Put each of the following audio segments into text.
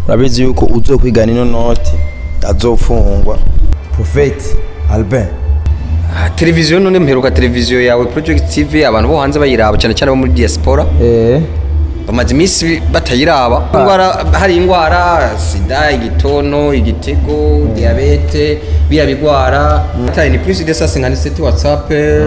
urabizi yuko uzokwigana ino noti azofungwa Prophet Albin Ah, televiziyo none mperuka televiziyo yawe project tv abantu bo hanze bayiraba cyane cyane bo muri diaspora eh bamaze iminsi batayiraba indwara hari indwara sida igitono igitego diyabete biriya bigwara tayi ni plus de 157 whatsapp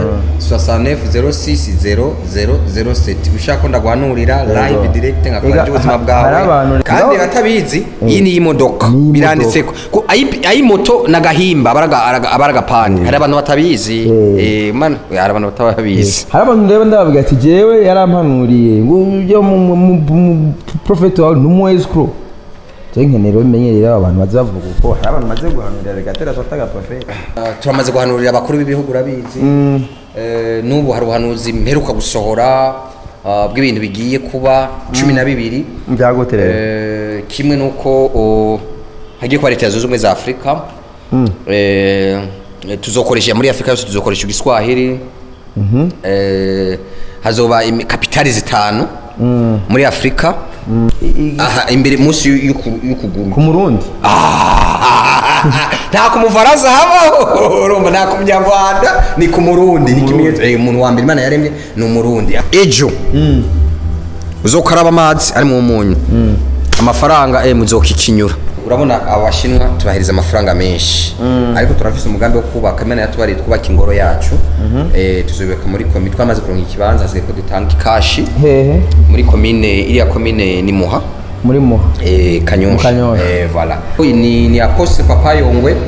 69060007 ushaka ko ndaguhanurira live direct nkakora Ega, by'ubuzima ha- bwawe hari abantu- kandi Ega- batabizi iyi ni imodoka Ni imodoka. biranditseko ko ayi ayi moto nagahimba abaraga araga- abaragapani hari abantu batabizi eh man hari abantu batabizi hari abantu ndeba ndababwira ati jewe yarampanuriye ngo ujye mu mu- mu- mu- prophet wawe numu escrow je nkenera bimenyerera abantu bazavuga uko hari abantu maze guhanurira bigatera sotaga prophet Uh, turamaze guhanurira abakuru b'ibihugu urabizi Eh, n'ubu hari ubuhanuzi mperuka gusohora uh, bw'ibintu bigiye kuba cumi na bibiri byagoterera Eh, kimwe n'uko oh, hagiye kuba leta zunze ubumwe za afurika Eh, tuzokoresha muri afurika yose tuzokoresha igiswahili Eh, hazoba imi- kapitali zitanu muri afurika aha imbere munsi y'u- y'uku- y'ukuguru ku murundi nta ku mufaransa habaho urumva nta ku munyarwanda ni ku murundi ni ikimenyetso Eh, umuntu wa mbere imana yaremye ni umurundi ejo uzokaraba amazi ari mu munyu amafaranga eh, muzokikinyura urabona abashinwa tubahiriza amafaranga menshi ariko turafise umugambi wo kubaka imana yatubariye twubaka ingoro yacu Eh, tuzubaka muri komi twamaze kuronka ikibanza hasigaye ko dutanga ikashi hehe muri komine iriya komine ni muha muri muha Eh, Mu kanyosha Kanyosha. Eh, voilà Uyu ni ni apostle papa yongwe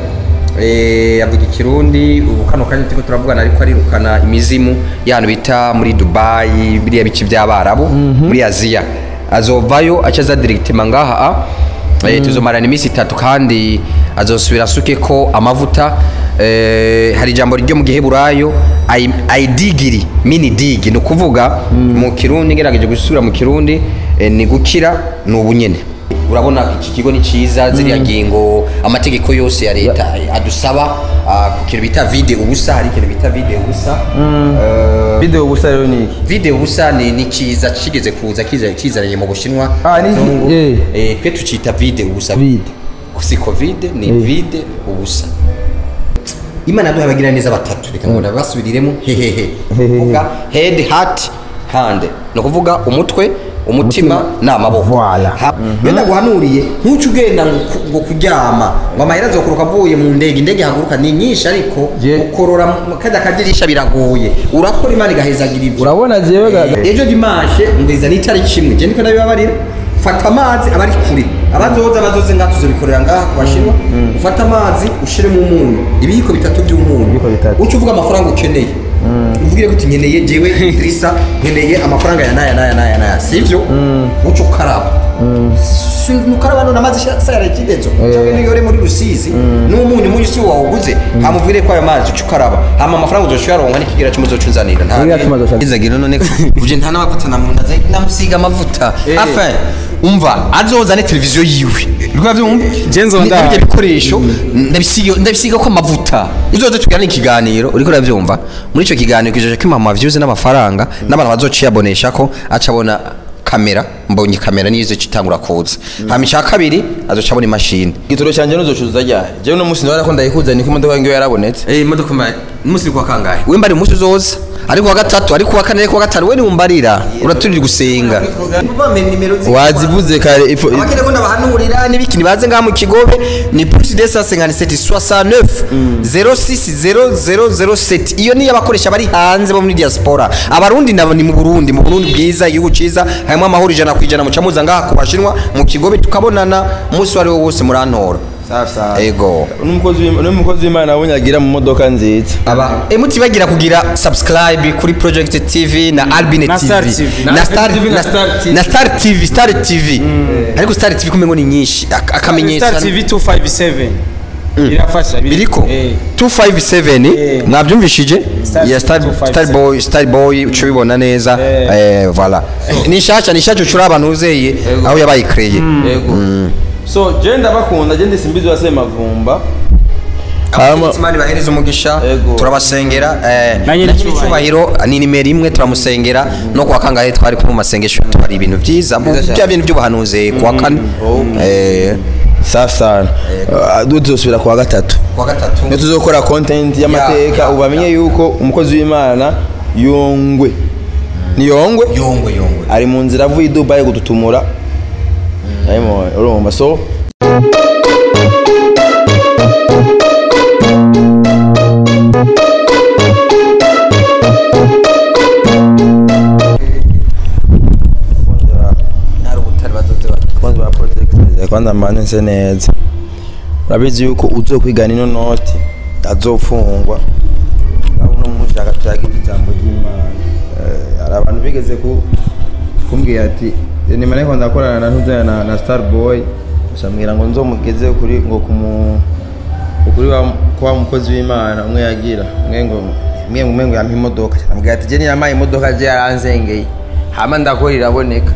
eh, avuga ikirundi ubu kano kanya turiko turavugana ariko arirukana imizimu y'ahantu bita muri dubayi biriya bice by'abarabu muri aziya azovayo aca aza directement ngaha eh, tuzomarana iminsi itatu kandi azosubira asuke ko amavuta eh, hari ijambo ryo mu giheburayo ai- aidigiri mini digi ni ukuvuga mu kirundi ngerageje gusubira mu kirundi eh, ni gukira ni ubunyene urabona iki kigo ni cyiza ziriya ngingo amategeko yose ya leta adusaba ah, ku kintu bita vide ubusa hari ikintu bita vide ubusa Eh, video gusa rero ni iki vide ubusa ni ni cyiza kigeze kuza kiza- kizananye mu bushinwa Ah, ni iki? Abazungu. Eh. Eh, twe tucita vide ubusa Vide. si covid ni vide ubusa imana yaduhaye abagira neza batatu reka ngo nabasubiriremo hehehe kuvuga head heart hand ni ukuvuga umutwe umutima n'amaboko Voilà. Ha- iyo ndaguhanuriye ntuce ugenda ngo ku- ngo kuryama ngo amahera azokuruka avuye mu ndege indege ihaguruka ni nyinshi ariko Je- ukorora mu kajya kadirisha biragoye urakora imana igahezagira ibyo urabona jewe ga- ejo dimanche ngwiza n'itariki imwe je niko ndabibabarira fata amazi abari kure abazoza bazoze ngaha tuzobikorera ngaha ku bashinwa ufate amazi ushiremo umunyu ibiyiko bitatu by'umunyu Ibiyiko bitatu. uca uvuga amafaranga ukeneye uvugire kuti nkeneye jewe Idrissa nkeneye amafaranga ya naya naya naya naya sivyo uca ukaraba Si- nukaraba none amazi sayara ikidezo cyangwa niyo uri muri rusizi n'umunyu umunyu si wawuguze hamuvire ko ayo mazi uca ukaraba hama amafaranga uzoca uyaronka n'ikigira cy'umuzo unzanira nta Kigira cy'umuzo uca- izagira none uje nta n'amavuta namunda namusiga amavuta afa umva azozane televiziyo yiwe rwa byumva Je nzoba Ni- ndahari. n'ibyo bikoresho ndabisiga ndabisiga ko amavuta uzoze tugirana ikiganiro uriko urabyumva muri icyo kiganiro kijoje ko imama views n'amafaranga n'abantu bazociyabonesha ko aca abona kamera mbonye kamera niyo izocitangura kuza hama icya kabiri azoca abona imashini igitoro cyanjye nuzocuza ryari jewe no munsi ndabona ko ndayikuza niko imodoka yange yarabonetse Eh imodoka ma umunsi kwa kangahe we mbari umunsi uzoza ariko wa gatatu ariko wa kane ariko wa gatanu we ni umbarira uraturira gusenga wazivuze kare ifo- abakene ko ndabahanurira n'ibiki nibaze ngaha mu kigobe ni plus de 157 69 060007 iyo niyo abakoresha bari hanze bo muri diaspora abarundi nabo ni mu Burundi mu Burundi bwiza igihugu ciza harimo amahoro ijana ku ijana muca muza ngaha ku bashinwa mu kigobe tukabonana umunsi wari wo wose murantora safi safi ego n'umukozi w'Im- n'umukozi w'imana abonye agira mu modoka nziza aba emuti bagira kugira subscribe kuri project tv na albine Na tv Star TV. na Na star TV na na- Star TV. na star tv star tv ariko star tv kumengo ni nyinshi ak- akamenyetso Star TV 257 irafasha biri- biriko Eh. 257 Eh. mwabyumvishije Star ya star 257. star boy star boy uco bibona neza Eh. eh voilà ni shasha ni shasha ucura abantu uzeye aho yabaye créé yego so je ndabakunda je ndisimbizi wase mavumba Hama- Imana ibahereze umugisha Ego. turabasengera eh, Na nyiri na nyiri icyubahiro ni nimero imwe turamusengera no kuwa kangahe twari kumwe mu masengesho tubari ibintu byiza bya bintu by'ubuhanuzi kuwa kane Okay. eh, safi sana Ah, du tuzosubira kuwa gatatu kuwa gatatu niyo tuzokora content y'amateka ya, ubu bamenye yuko umukozi w'imana yongwe ni yongwe yongwe yongwe ari mu nzira avuye i dubayi gututumura arimo urumva so ntari ubutari bazoze bati kwanza ba project kwanza mbanze nse neza urabizi yuko uzokwigana ino noti azofungwa aho uno munsi agataga ijambo ry'imana Eh, hari abantu bigeze ku kumbwira ati nyuma ariko ndakorana na ntuzana na, na star boy ashambwira ngo nzomugeze kuri ngo kumu kuri wa kwa mukozi w'imana umwe yagira umwe ngo umwe umwe ngo yampa imodoka ambwira ati je niyamaye imodoka je yaranzengeye hama ndakora iraboneka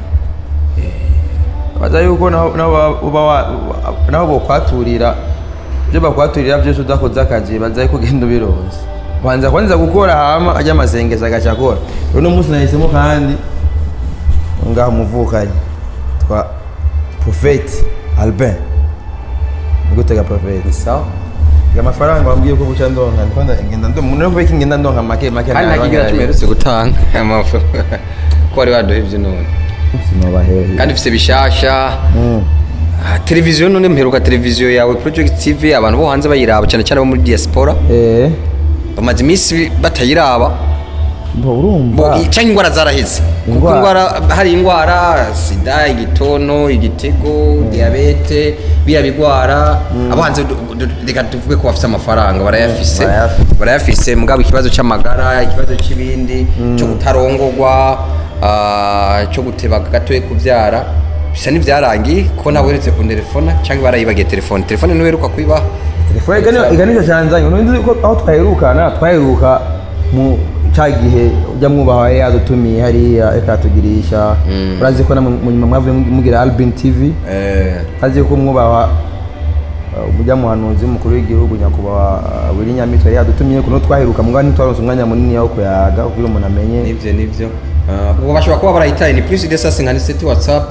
baza yuko naho naho uba wa- naho bokwaturira ibyo bakwaturira byose udakoze akazi baza yuko ugenda ubironse ubanza kwanza gukora hama ajya amasengeza agaca akora uno munsi nahisemo kandi ngaho umuvukanyi twa profeti albin nigutega profeti sawa amafaranga wambwiye ko buca ndonka ndikunda ngenda ndonka umuntu kubeka ingenda ndonka make make kandi nta kigira kimerutse gutanga amafu ko wari waduha ibyo none sinobahehe kandi ufite bishasha Ah, televiziyo none mperuka televiziyo yawe project tv abantu bo hanze bayiraba cyane cyane bo muri diaspora eh bamaze iminsi batayiraba mbo Bo, urumva i- cyangwa indwara zaraheze kuko Indwara. indwara hari indwara sida igitonto igitego diyabete biriya bigwara abo hanze du- du- reka tuvuge ko bafite amafaranga barayafise barayafise. barayafise mugabo ikibazo cy'amagara ikibazo cy'ibindi cyo kutarongorwa ah, cyo guteba gatoya kubyara bisa n'ibyarangiye kuko nawe weretse ku telefone cyangwa barayibagiye telefone telefone ntiweruka kuyibaha telefone igana iganisha cyanzanye unundi ko aho twaherukana twaheruka mu cya gihe ujya mwubaha yadutumiye hariya reka tugirisha urazi ko na mu mu nyuma mwavuye mugira albin tv Eh, azi ko mwubaha uh, ujya muhanuzi w'umukuru w'igihugu nyakubahwa uh, Willy Nyamitwe yari yadutumiye kuno twaheruka mugabo ntitwaronse umwanya munini wo kuyaga kugira umuntu amenye nibyo nibyo Ah, ubwo bashobora kuba barayitaye ni plus de 157 whatsapp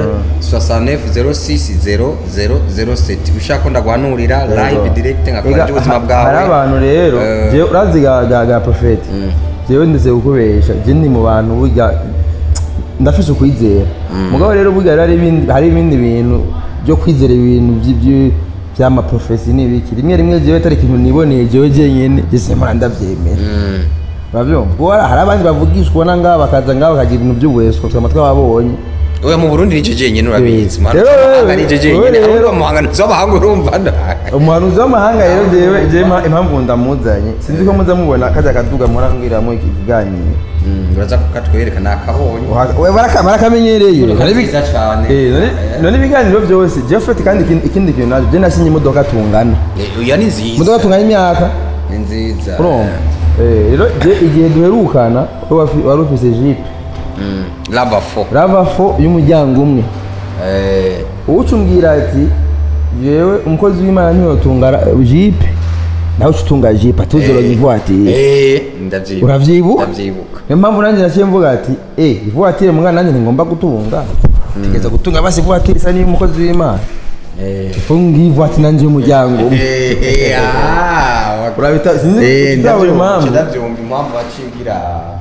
69060007 ushaka ko ndaguhanurira live direct nkakora Ega, by'ubuzima ha- bwawe hari abantu rero Eh, jewe urazi ga ga ga profeti jewe ndetse kukubesha je ndi mu bantu burya ndafise ukwizera mugabo rero burya rero hari ibindi hari ibindi bintu byo kwizera ibintu by- by- by'amaprofesi n'ibiki rimwe rimwe jewe atari ikintu niboneye jewe jenyene jese mpora ndavyemera mm. uravyumva kuko hari- hari abandi bavugishwa ubona ngaho bakaza ngaho bakagira ibintu by'ubuheswa twama twababonye oya mu burundi nicyo jenyine urabizi Eh, muhanga rero, z'amahanga nicyo rero, jenyine rero. ahubwo muhanga z'amahanga urumva nda umuhanuzi w'amahanga rero jewe jewe impa- impamvu ndamuzanye sinzi ko muza mubona kajya kaduga murambwiramo iki kiganiro Mm, uraza kukatwereka nakabonye Uha- we baraka- barakamenyereye Imodoka None ibi- nziza cane. Eh, none- none ibiganiro byose jeffet kandi ikindi- ikindi kintu nacyo je nasinye imodoka tungana Eh, oya ni nziza imodoka tungana imyaka ni nziza urumva Eh, rero je igihe duherukana we wafi- wari ufise jipe Mm, lava fo rava fo y'umuryango umwe Eh, uwuca umbwira ati jewe umukozi w'imana ntiyotunga ra- jipe nawe uca utunga jipe atuzoroga ivuwatiri eh, ndavyibuka Uravyibuka? ndavyibuka niyo mpamvu nanjye naciye mvuga ati eh ivuwatiri mwana nanjye ntigomba gutunga tegeza gutunga basi ivuwatiri isa n'iy'umukozi w'imana Eh. funga ivuwatiri nanjye y'umuryango umwe Eh, ah, urabita sinzi Eh, uzabura ndabyumva impamvu ndabyumva impamvu wacigira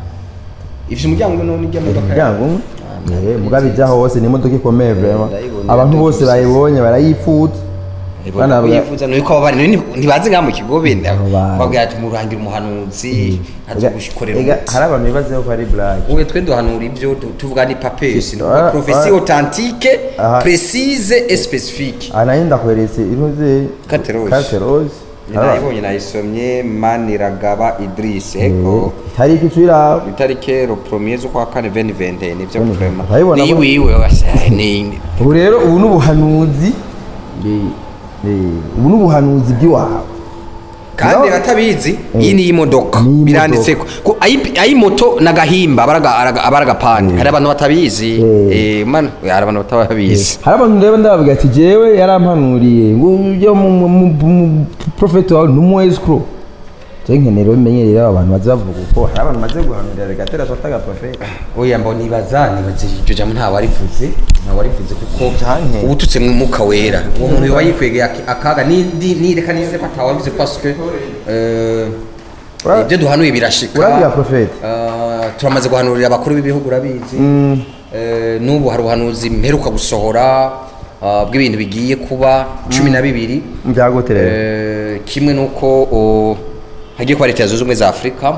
ifite umuryango umwe none ijya mu modoka umuryango umwe Eh, mugabe ijya hose ni imodoka ikomeye vrema ndayibona, abantu bose ndayifuza. bayibonye barayifuza Bana bwa- yifuza nuko abo bari none ntibazi ngaha mu kigo benda Abo bantu. babwira ati murangira umuhanuzi azi gukorera Ega, umuti hari abantu bibazeho ko ari blague ubu twe duhanura ibyo tu- tuvuga ni papesi Ah, profesi ah. authentique Aha. précise et spécifique aha nayo ndakweretse inuze Carte rose. carte rose nayibonye nayisomye maniragaba idris ego hari ikicira itariki ro premier z'ukwa kane veni vente nivyo Veni vrema vente. Urabibona ni ko- wiwe wase ni ubu rero ubu ni ubuhanuzi Ni- ni- ubu ni ubuhanuzi bw'iwawe kandi No. batabizi iyi ni imodoka Ni imodoka. biranditse ko ko ayi- ayi moto n'agahimba abaraga araga- abaragapande hari abantu batabizi Eh. eh man hari abantu batabizi hari abantu rero ndababwira ati jewe yarampanuriye ngo ujya mu mu- mu- mu profeti wawe ni umu escrow je nkenera bimenyerera aba bantu baza bavuga uko hari abantu maze guhanurira regatera sotaga profeta oya mbo nibaza nibaza iryo jambo nta warivuze nta warivuze kuko Canke. ubututse mu mwuka wera uwo muntu yoba yikwegeye ak- akaga ni di- ni reka nize ko atawabivuze parce que euh, Ura- ibyo duhanuye birashika urabiha profeta Euh, turamaze guhanurira abakuru b'ibihugu urabizi Eh, n'ubu hari ubuhanuzi mperuka gusohora ah, bw'ibintu bigiye kuba cumi na bibiri byagote rero Eh, kimwe nuko o, hagiye kuba leta zunze ubumwe za afurika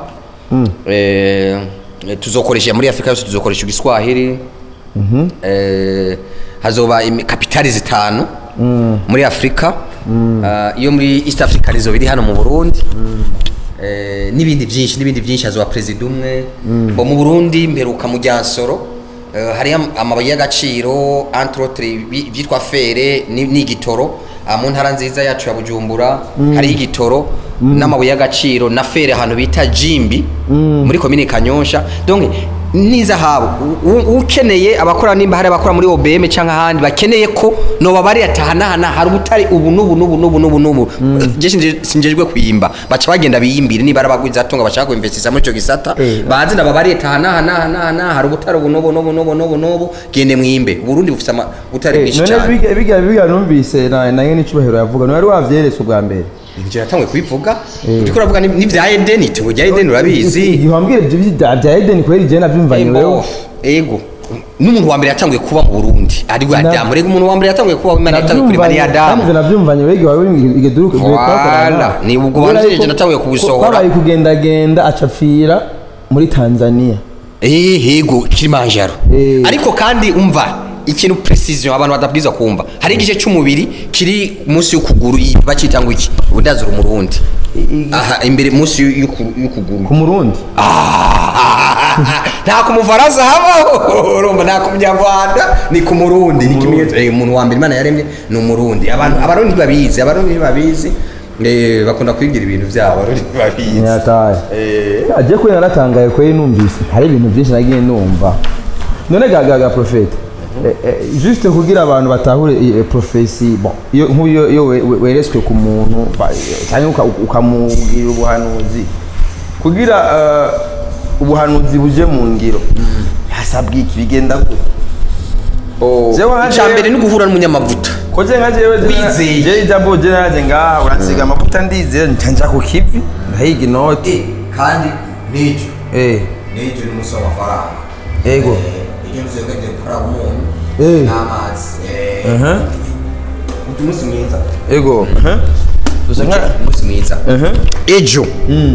Eh, tuzokoresha muri afurika yose tuzokoresha igiswahili Eh, hazoba imi- kapitali zitanu muri afurika Ah, iyo muri east africa nizo biri hano mu burundi Eh, n'ibindi byinshi n'ibindi byinshi hazoba perezida umwe bo mu burundi mperuka mu ryansoro Eh, hariyo am- amabuye y'agaciro entre autres bi- byitwa fere ni- n'igitoro Ah, mu ntara nziza yacu ya bujumbura hariyo igitoro n'amabuye y'agaciro na fere ahantu bita jimbi muri komine kanyosha donc n'izahabu U- u- ukeneye abakora nimba hari abakora muri obm cyangwa ahandi bakeneye ko noba bari atahanahana hari ubutari ubu n'ubu n'ubu n'ubu n'ubu n'ubu je sinje- sinjejwe kuyimba baca bagenda biyimbire niba ari abagwizatunga bashaka kuinvestisa muri icyo gisata Eh. bazi naba bari atahanahana hari ubutari ubu n'ubu n'ubu n'ubu n'ubu n'ubu gende mwimbe uburundi bufite ama- ubutari bwinshi none cyane biga biga biga numvise na na nyene icubahiro yavuga none wari wavyeretse ubwa mbere njye natanguye kubivuga uriko uravuga ni- n'ibya edeni itungo rya edeni urabizi igihe wambwira ibyo bya bya Eden kweri je navyumvanye Ego, wewe ego n'umuntu wa mbere yatanguye kuba mu burundi ari we Na- adamu rega umuntu wa mbere yatanguye kuba imana yatanguye kurema ni adamu kandi navyumvanye wewe igihe wari igeduruka Voilà, ni ubwo wavyereje natanguye kubisohora. kwabaye kugendagenda acapfira muri Tanzania Eh, yego kilimanjaro Eh. ariko kandi umva ikintu precision abantu badabwiza kumva hari igice cy'umubiri kiri munsi y'ukuguru iyi bacita ngo iki udazura umurundi aha imbere munsi y'uku- y'ukuguru ku murundi nta ku mufaransa habaho urumva nta ku munyarwanda ni ku murundi ni ikimenyetso Eh, umuntu wa mbere imana yaremye ni umurundi abantu abarundi babizi abarundi babizi Eh, bakunda kwigira ibintu byabo abarundi babizi ntiyataye Eh, agiye kuri naratangaye kweri numvise hari ibintu byinshi nagiye numva none gagaga profete Eh, eh, juste kugira abantu batahure eh, profesi bon iyo nk'uyo iyo we- we- weretswe ku muntu ba- eh, cyangwa uka- ukamubwira ubuhanuzi kugira eh, ubuhanuzi buje mu ngiro hasabwa iki bigenda gute oh, Jewe nka icya jewe- mbere ni uguhura n'umunyamavuta ko je nka jewe Wizeye. je ijambo je naje ngaha uransiga amavuta ndizera nca ku kivi ndahiga inoti kandi n'icyo eh n'icyo ni umusoro w'amafaranga ego iyo nzu yagiye gukora umunyu Eh. n'amazi aha utu umunsi mwiza ego aha dusa nka umunsi mwiza aha ejo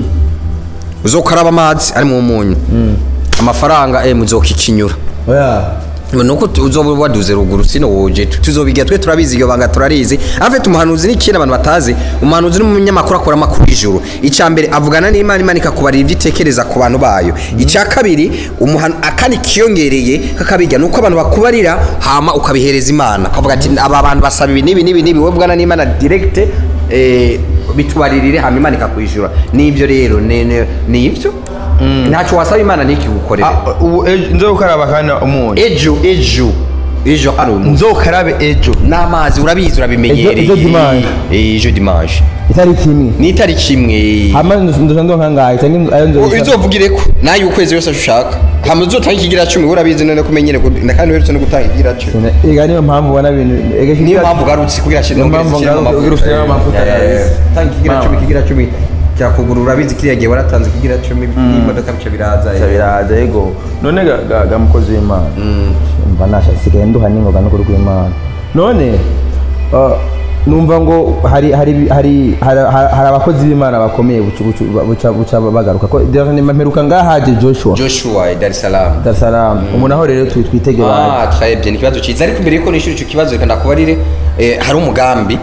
uzokaraba amazi ari mu munyu amafaranga eh muzokikinyura oya nuko tu- uzoba waduze ruguru sino woje tu- tuzobiga twe turabizi iyo banga turarizi afite umuhanuzi n'ikintu abantu batazi umuhanuzi n'umunyamakuru akora amakuru y'ijuru icya mbere avugana n'imana imana ikakubarira ibyo itekereza ku bantu bayo icya kabiri umuhanu akandi kiyongereye kakabijya nuko abantu bakubarira hama ukabihereza imana ukavuga ati aba bantu basaba ibi n'ibi n'ibi n'ibi wowe bwana n'imana direkite eh, bitubaririre hama imana ikakwishyura nibyo rero ni- ni ni ibyo ntacyo wasaba imana ntikigukorere Ah, ubu ejo nzokaraba kandi umunyu ejo ejo ejo hari umunsi nzokarabe ejo n'amazi urabizi urabimenyereye Ejo- ejo dimanche. Eh, ejo dimanche itariki imwe ni itariki imwe hama ndoja ndonka ngahe cyangwa ayo nzoza uzovugireko nayo ukwezi yose ushaka hama uzotanga ikigira cumi urabizi none kumenyere kandi uherutse no gutanga ikigira cumi ega niyo mpamvu ubona ibintu ega niyo mpamvu ugarutse kugira Niyo mpamvu ngaruka kugira ushyiremo amavuta. tanga ikigira Mama. cumi ikigira cumi cyakugura urabizi kiriya gihe waratanze ikigira cumi n'imodoka bica biraza eh. biraza ego none ga- ga ga mukozi w'imana mva nasha sigaye nduha n'ingoga n'ukuri kw'imana none uh, numva ngo hari hari hari hari hari abakozi b'imana bakomeye buca buca- buca buca bagaruka ko mperuka ngahaje joshua joshua eh, dar es salaam dar es salaam umuntu aho rero twi- twitege baje Ah, très bien, ni ikibazo cyiza ariko mbere yuko nishyura icyo kibazo reka ndakubarire eh, hari umugambi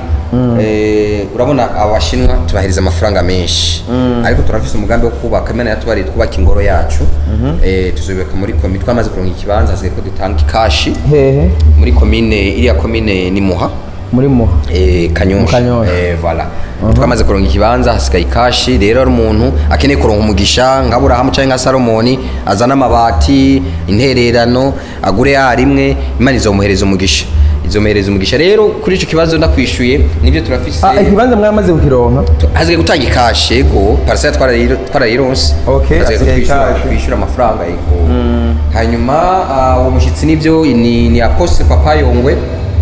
eh, urabona abashinwa tubahiriza amafaranga menshi ariko turafise umugambi wo kubaka imana yatubariye twubaka ingoro yacu eh, tuzubaka muri komine twamaze kuronka ikibanza hasigaye ko dutanga ikashi hehe muri komine iriya komine ni muha muri muha Eh, Mu kanyosha Kanyosha. Eh, voilà twamaze kuronka ikibanza hasigaye ikashi rero ari umuntu akeneye kuronka umugisha nka burahamu cyangwa nka salomoni azana amabati intererano agure ya rimwe imana izomuhereza umugisha izomuhereza umugisha rero kuri icyo kibazo ndakwishyuye nibyo turafise Ah, ikibanza mwamaze kukironka hasigaye gutanga ikashi yego parasera twarayironse Okay, hasigaye hasigaye kwishyura- ikashi. kwishyura amafaranga yego hanyuma ah, uwo mushyitsi nibyo ni ni apostle papa yongwe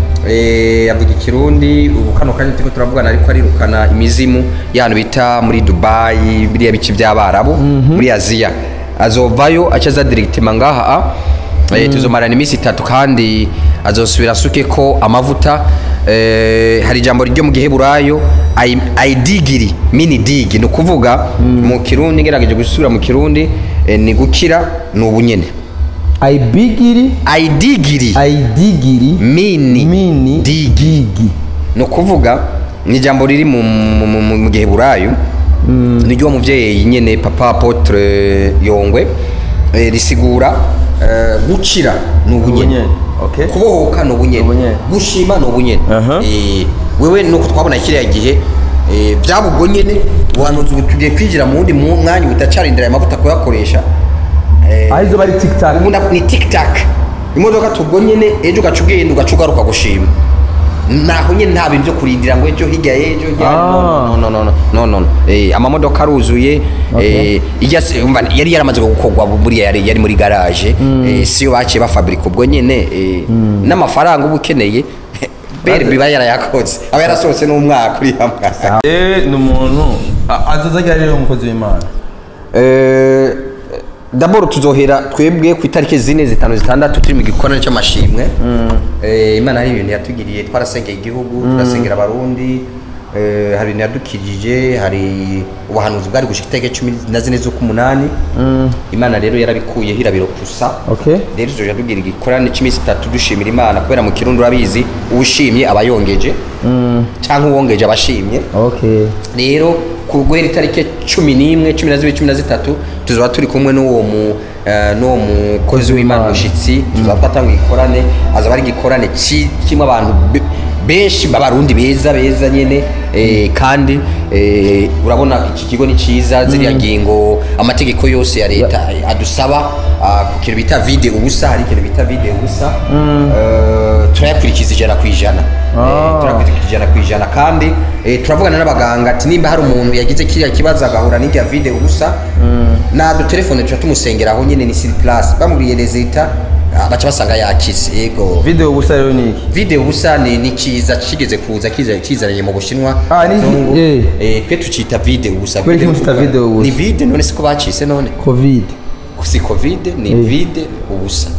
Eh, avuga ikirundi ubu kano kanya turiko turavugana ariko arirukana imizimu y'ahantu bita muri dubayi biriya bice by'abarabu muri aziya azovayo aca aza directement ngaha Eh, tuzomarana iminsi itatu kandi azosubira asuke ko amavuta Eh, hari ijambo ryo mu giheburayo ai- aidigiri mini digi ni ukuvuga mu kirundi ngerageje gusubira mu kirundi eh, ni gukira ni ubunyene ayibigiri aidigiri ayidigiri mini mini digi digi ni ukuvuga ni ijambo riri mu, mu, mu, mu giheburayo ni ryo muvyeyi nyene papa apotre yongwe eh, risigura eh, gukira ni ubunyene Ubunyene, okay. kubohoka ni ubunyene Ubunyene. gushima ni ubunyene Aha. Eh, wewe nuko twabona kiriya gihe eh, byaba ubwo nyene ubuhanuzi ubu tugiye kwinjira mu wundi mu- mwanya utacarindira aya mavuta kuyakoresha Eh, aho izo bari tiktak ubu nda- ni tiktak imodoka tubwo nyene ejo ugaca ugenda ugaca ugaruka gushima naho nyene nta bintu byo kurindira ngo ejo hirya y'ejo hirya Ah. no no no no no no no eh amamodoka aruzuye Okay. eh ijya se- umva yari yaramaze gukorwa buriya yari yari muri garage eh siyo baciye bafabrika ubwo nyene eh n'amafaranga uba ukeneye bere biba yarayakoze aba yarasohotse n'umwaka uri hamwe Eh, ni umuntu a- azoza agira rero umukozi w'imana Eh, daboro tuzohera twebwe ku itariki zine zitanu zitandatu turi mu gikorane cy'amashimwe Eh, imana hari ibintu yatugiriye twarasengeye igihugu turasengera abarundi Eh, hari ibintu yadukirije hari ubuhanuzi bwari gushika itariki cumi na zine z'ukumunani imana rero yarabikuyeho irabiropusa Okay. rero tuzoja tugira igikorane cy'iminsi itatu dushimira imana kubera mu kirundi urabizi uwushimye aba yongeje cyangwa uwongeje aba ashimye okay rero ku guhera itariki cumi n'imwe cumi na zibiri cumi na zitatu tuzaba turi kumwe n'uwo mu eh, n'uwo mukozi w'imana mushyitsi tuzaba twatanga igikorane azaba ari igikorane ki- kirimo abantu be- benshi b'abarundi beza beza nyine eh, kandi eh, urabona iki kigo ni cyiza ziriya ngingo amategeko yose ya leta adusaba ah, ku kintu bita vide ubusa hari ikintu bita vide ubusa eh, turayakurikiza ijana ku ijana Eh, Ah. turakurikiza ijana ku ijana kandi eh, turavugana n'abaganga ati nimba hari umuntu yagize kiriya kibazo agahura n'irya vide ubusa nadutelefone tuca tumusengera aho nyine ni siri place bamubwiye rezita ah, baca basanga yakize yego video gusa rero ni iki vide ubusa ni ni kiza kigeze kuza kiza- kizananye mu bushinwa Ah, ni- Kizungu. eh. Eh, twe tucita vide ubusa Kubera Vide iki mucita ubusa. vide ubusa? ni vide none siko bacise none covid si covid ni Eh. vide ubusa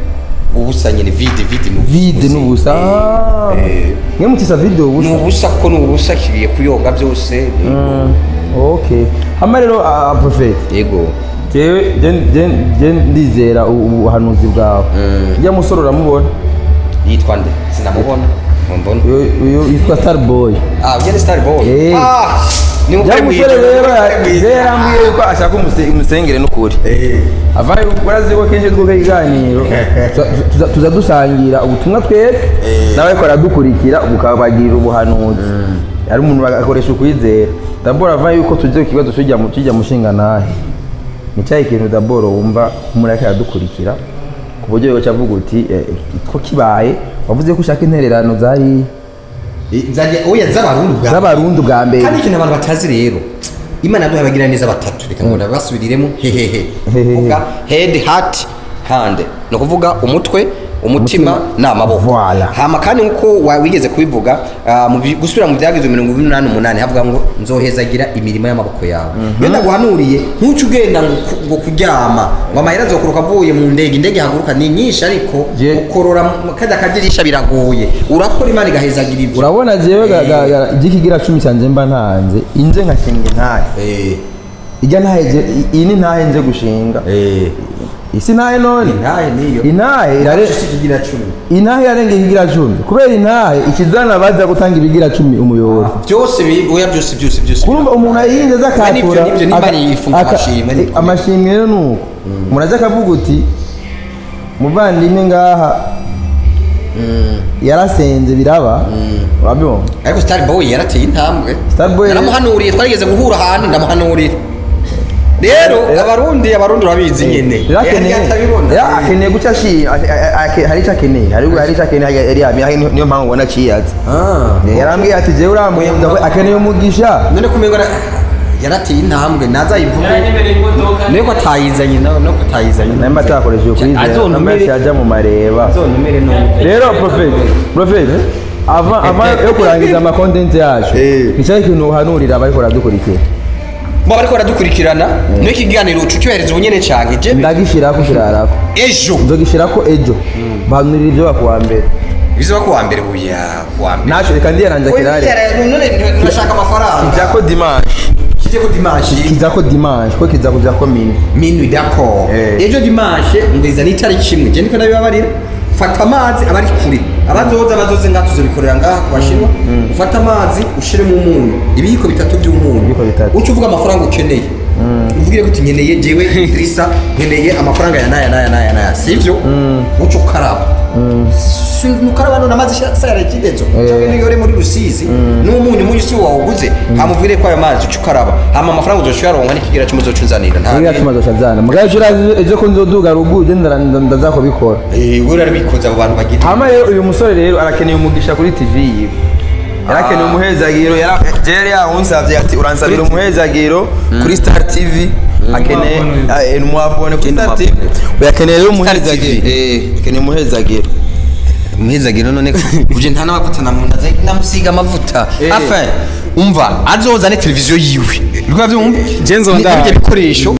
ubusa nyine vide vide ni vide n'ubusa Ah. Eh, mwe mutisa video ni ubusa ubusa kuko ni ubusa kigiye kuyoga byose Mm, okay hama rero ah, prophet yego jewe je- je- je ndizera u- ubuhanuzi bwawe ujya musore uramubona yitwa nde sinamubona mumbona uyu uyu yitwa starboy ah ugende star boy Eh. ah ni ya umukore musore mwijoro rero umukore mwijoro. je yarambwiye yuko ashaka umuse- umusengere n'ukuri Eh. avayo urazi ko kenshi twuka ikiganiro tuza- tuza- tuza dusangira ubutumwa twebwe nawe ariko aradukurikira bukabagirira ubuhanuzi ari umuntu agakoresha ukwizera daboro avayo yuko tugize ku kibazo tujya mu tujya mushinga nahe ni cyahe ikintu daboro wumva umuntu ariko aradukurikira ku buryo yoca avuga uti eh, ko kibaye wavuze ko ushaka intererano zari Eh, nzajya oya z'abarundi bwa z'abarundi bwa mbere kandi ikintu abantu batazi rero imana yaduhaye abagira neza batatu reka ngo nabasubiriremo hehehe Hehehe. kuvuga head heart hand ni ukuvuga umutwe umutima Umutima. n'amaboko Voilà. hama kandi nkuko wa- wigeze kubivuga ah, mu bi- gusubira mu byagizwe mirongo inani n'umunani havuga ngo nzohezagira imirimo y'amaboko yawe iyo ndaguhanuriye ntuce ugenda ngo ku- ngo kuryama ngo amahera azokuruka avuye mu ndege indege ihaguruka ni nyinshi ariko Je- ukorora mu- kajya kadirisha biragoye urakora imana igahezagira ibyo urabona jewe ga- ga- ga- igikigira cumi cyanjye mba ntanze inze nkashinga intahe Eh, ijya ntahe je- i- iyi ni ntahe nje gushinga eh. isi ntahe none intahe niyo intahe irare si kigira cumi intahe irarenga ikigira cumi kubera intahe ikizana baza gutanga ibigira cumi umuyoboro byose bi- oya byose byose byose kurumva umuntu ayirinze aza Nibyo, akatura nibyo, nimba aka- ari ifunga aka- amashimwe, ni eh, ukuri. amashimwe rero ni uko umuntu aza akavuga uti muvandimwe ngaha yarasenze biraba urabibona ariko star boy yarateye intambwe Starboy- naramuhanuriye twarigeze guhura ahantu ndamuhanurira rero abarundi abarundi urabizi nyene rero akeneye Yari atabibona. rero akeneye guca ashi a- a- a- hari icyo akeneye hari hari icyo akeneye yari yamye niyo mpamvu ubona aciyaza Ah. yarambwiye ati jewe uramuhenda we akeneye umugisha none kumengo yarateye intambwe nazayivuge niyo ko atayizanye nawe no atayizanye nawe atakoresheje kuri Azontumire- yajya mu mareba azontumire none rero profete profete ava ava yo kurangiza ama content yacu Eh. nicyo kintu uhanurira abariko baradukurikira bo bariko baradukurikirana niyo ikiganiro uca ucyohereza ubunyene canke je ndagishirako kirarako ejo nzogishirako ejo bahanurira ibyo bakuwa mbere bizoba kuwa mbere uya kuwa mbere naco reka ndiyaranza kirare none turashaka amafaranga jako dimanche kije ko dimanche kizako dimanche ko kiza kujako mini minwi d'accord Eh. ejo dimanche ngwiza n'itariki imwe je ndiko ndabibabarira fata amazi abari kure abazoza bazoze ngaha tuzobikorera ngaha ku bashinwa ufata amazi ushiremo umunyu ibiyiko bitatu by'umunyu Ibiyiko bitatu. uca uvuga amafaranga ukeneye uvugire ko uti nkeneye jewe Idrissa nkeneye amafaranga ya naya naya naya naya sivyo uca ukaraba Si- nukaraba none amazi sayara ikidezo cyangwa niyo uri muri rusizi n'umunyu umunyu si wawuguze hamuvire ko ayo mazi uca ukaraba hama amafaranga uzoca uyaronka n'ikigira cy'umuzoca unzanira nta Niga tumaze shazana mugaye urazi ejo ko nzoduga rugu je ndaza kubikora Eh, we urabikoze abo bantu bagira hama rero uyu musore rero arakeneye umugisha kuri tv yiwe yarakeneye umuhezagiro yara- jere yahunsavye ati uransabira umuhezagiro kuri star tv akeneye eh, umuabone kuri star tv uyakeneye rero umuhezagiro TV. eh akeneye umuhezagiro umuhezagiro none uje nta n'amavuta namunda namusiga amavuta enfin umva azozane televiziyo yiwe rwa byumva Je nzonda- Ni- n'ibyo bikoresho